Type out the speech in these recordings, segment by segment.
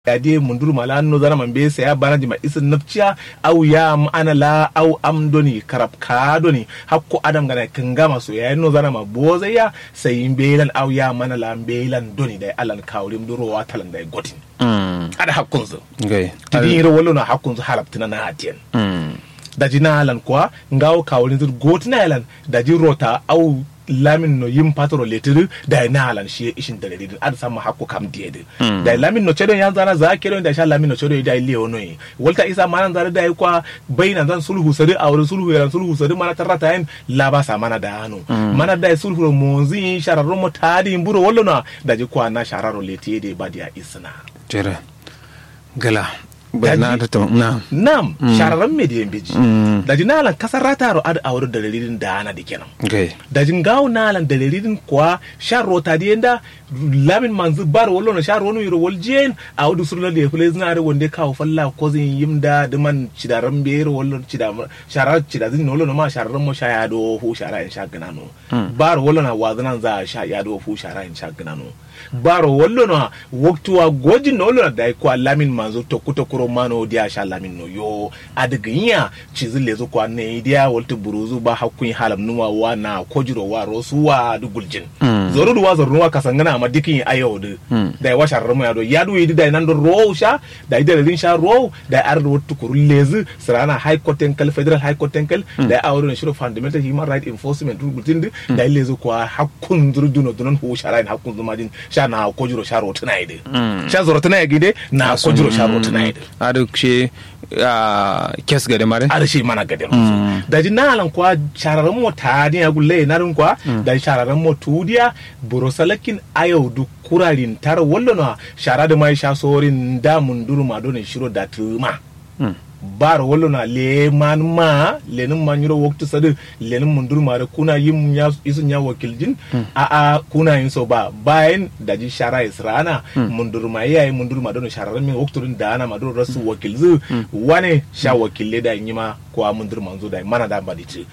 ade mundur mala no zana man be saya bana jima isin nafciya au ya am ana la au am doni karab ka doni hakko adam gana kanga maso ya no zana ma boza ya sai belan au ya mana la belan doni dai alan kawrim duro wa talan dai gotin ada hakkun zo Okay. tidin ro wallo na hakkun zo halaptina na hatien Mm. daji na alan kwa ngawo kawrin zur gotina alan daji rota au lamin no yim patro letir da na alan shi ishin da letir ad sama hakko kam diede da lamin no chedo yan zana za kero da sha lamin no chedo da ile ono yi walta isa manan zara da kwa baina zan sulhu sari a wurin sulhu yaran sulhu sari mana tarata yin laba sa mana da hanu mana da sulhu monzi shararro mo tadi mburo wallo na daji kwa na shararro letir de badia isna Jere. Gala. Bai na ta tam na. nam shararren mediyan biji daji na alan kasar rataro ad a wurin da dalilin da ana da kenan Okay. dajin gawo nalan dalilin kuwa shan rota di yanda lamin manzu bar wallo na shan ronu yiro wal jen a wudu surla da fule zina da wanda kawo falla ko zin yimda da man cidaran biyar wallo cida shara cida zin wallo na ma shararan mo sha ya do fu shara in sha gana no bar wallo na wazanan za a sha ya do fu shara in sha gana no bar wallo na waktuwa gojin na wallo na da kwa lamin manzu tokku tokkuro mano dia sha lamin no yo adiginya cizin lezo kwa ne dia walta buruzu ba hakkun halam nuwa wa na kojiro wa rosu wa du guljin zoru duwa zoru nuwa kasangana ma dikin ayo de da ya washa ramu ya do ya du yidi da nan do ro sha da ida rin sha ro da ar do wattu kuru lezi sarana high court enkal federal high court enkal da ya awru ne shiro fundamental human right enforcement du guljin de da lezo kwa hakkun zuru duno dunon hu shara hakkun zuma din sha na kojiro sha ro tana ide sha zoro tana gide na kojiro sha ro tana ide Adu she a kes gade mare. ada shi mana gadin musu da ji nalan kwa shararren mo tadi ya gulle na rin kwa da shararren mo tudiya burosalakin ayau du kurarin tar wallo na shara da mai sha sorin da mun duru ma don shiro da tuma bar wallo na le man ma lenin man yiro waktu sadu lenin mun duru ma da kuna yin ya isun ya wakiljin a a kuna yin so ba bayan da ji shara israna mun duru ma yayi mun duru ma don shararren min waktu din da ana ma don rasu wakilzu wane sha wakille da yi ma ko mun duru manzo da mana da ba dici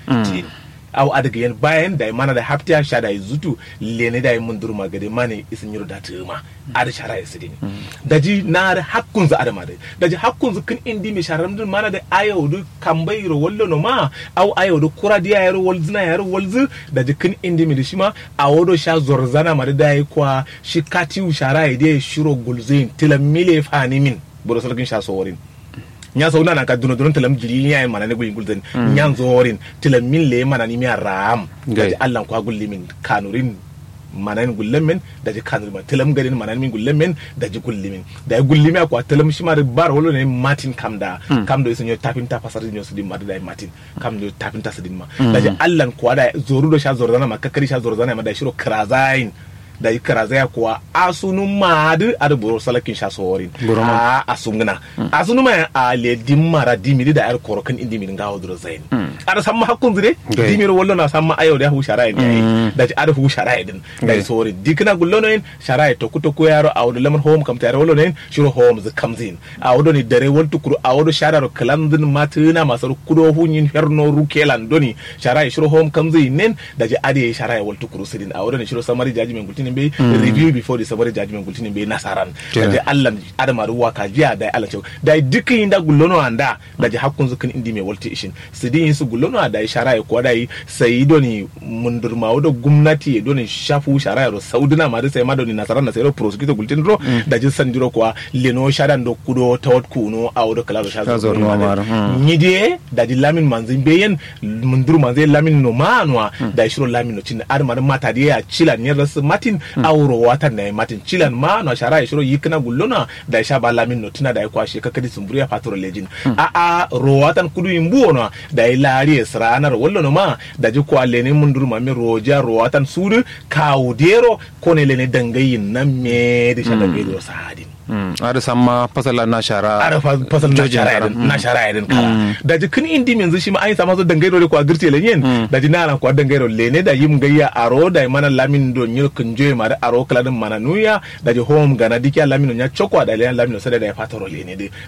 aw adaga yen bayan da mana da haftiya sha da zutu lene da mun duru ma gade mane isin yiro da tuma ada shara ya sidini daji na da hakkun za adama da daji hakkun zu kin indi mi sharam din mana da ayo du kambai ro wallo no ma aw ayo du kura dia yaro walzina yaro walzu daji kin indi mi da shi ma awodo sha zorzana ma da yi kwa shi katiu shara ya dai shiro gulzin tilamile fani min buro salkin sha sorin nya so na ka duno duno telam jiri nya mana ne guyin gulden nya zorin telam min le mana ni mi ram Gai. da Allah kwa gulli min kanurin mana ni gullen min da ji kanurin ma telam garin mana ni min gullen min da ji gulli min da ya gulli mi akwa telam shi ma da bar wolo ne martin kam da kam do isin yo tapin ta fasar yo sudin ma da martin kam do tapin ta sudin ma da ji Allah kwa da zoru do sha zorzana ma kakari sha zorzana ma da shiro krazain da yi karazaya kuwa asunu maadu adu boro salakin sha sorin Boro a asungna asunu ma a le dimmara dimiri da yar korokan indi min gawo duro zain ada samma hakkun zire Gai. dimiro wallo na samma ayo da hu shara ne da ci ada hu shara din da Gai. sori dikna gullo no en shara to kuto ko yaro awdo lemon home kam tare wallo ne shiro home z comes in awdo ni dare wal tukuru awdo shara ro kalandin matuna masar kudo hunyin herno rukelan doni shara shiro home comes in nen da ji ade shara wal tukuru sidin awdo ni shiro samari judgment gultinin be review before the samari judgment gultinin be nasaran da Kenan. ji Allah adama ruwa ka jiya da Allah cewa da dukkan yin da gullono anda da ji hakkun zukin indi mai walti ishin su din su gullono da shara ya kuwa da yi sai doni mundurma da gwamnati ya doni shafu shara ya ro saudina ma da sai ma doni nasaran na sai ro prosecutor gultin ro da ji sandiro kuwa leno shadan do kudo tawat kuno a wado kala do Sha shazo zorno mara, mm. nyide da di lamin manzin beyen mundur manzin lamin no manwa da shiro lamin no cin ar mar mata da ya cilan ne ras matin auro watan na matin cilan ma no shara ya shiro yikna gullona da sha ba lamin no tuna da ya kwashe kakadi sumburiya patro lejin a a ro watan kudu imbu no da ya lari sranar wallo no ma da ji kwa lene mundur ma me roja ro watan sudu kawdero ko ne lene dangayin nan me da sha dangayi sadin Mm. Adu samma fasala na shara. ara fa- fasal na Jojin shara kara. idan na shara idan kala da ji kin indi min shi ma ai sama so dangai dole ko agirte le yen da ji nana ko dangai dole ne da yim gayya aro da mana lamin do nyil kun joy ma da aro kala din mana nuya da ji home gana dikya lamin nya chokwa da le lamin so da ya fataro le ne de